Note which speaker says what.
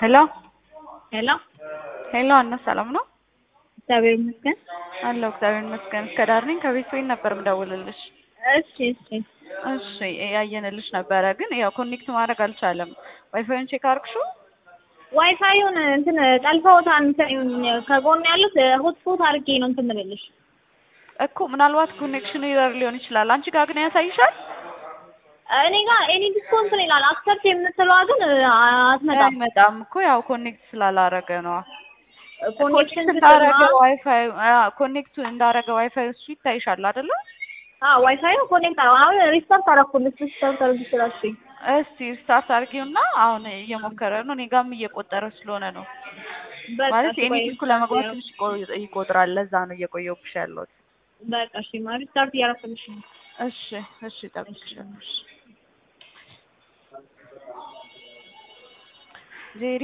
Speaker 1: ሄሎ
Speaker 2: ሄሎ
Speaker 1: ሄሎ አና ሰላም ነው
Speaker 2: እግዚአብሔር ይመስገን።
Speaker 1: አለሁ እግዚአብሔር ይመስገን። እስከ ዳር ነኝ ከቤት ቤት ነበር ምደውልልሽ።
Speaker 2: እሺ እሺ
Speaker 1: እሺ ያየንልሽ ነበረ ግን ያው ኮኔክት ማድረግ አልቻለም። ዋይፋዩን ቼክ አርግሽው?
Speaker 2: ዋይፋዩን እንትን ጠልፈውታል። እንትን ከጎን ያሉት ሆትስፖት አድርጌ ነው እንትን የምልልሽ።
Speaker 1: እኮ ምናልባት ኮኔክሽን ኢረር ሊሆን ይችላል። አንቺ ጋር ግን ያሳይሻል?
Speaker 2: እኔ ጋር ኤኒ ዲስኮንት ነው ይላል። አክሰፕት የምትለዋ ግን አትመጣም።
Speaker 1: አይመጣም እኮ ያው ኮኔክት ስላላረገ ነው።
Speaker 2: ኮኔክሽን
Speaker 1: እንዳረገ ዋይፋይ ኮኔክት እንዳረገ ዋይፋይ እሱ ይታይሻል አይደለ?
Speaker 2: አዎ ዋይፋዩ ኮኔክት አረ አሁን ሪስታርት አደረኩልሽ። ሪስታርት አድርጊ ስላልሽኝ
Speaker 1: እስቲ ስታርት አድርጊውና አሁን እየሞከረ ነው። እኔ ጋርም እየቆጠረ ስለሆነ ነው ማለት የኔ ዲስኩ ለመግባት ትንሽ ይቆ- ይቆጥራል። ለዛ ነው እየቆየሁብሽ ያለሁት።
Speaker 2: በቃ እሺ ማለት ሪስታርት እያደረኩልሽ ነው።
Speaker 1: እሺ እሺ፣ እጠብቅሻለሁ። እሺ ዜሪ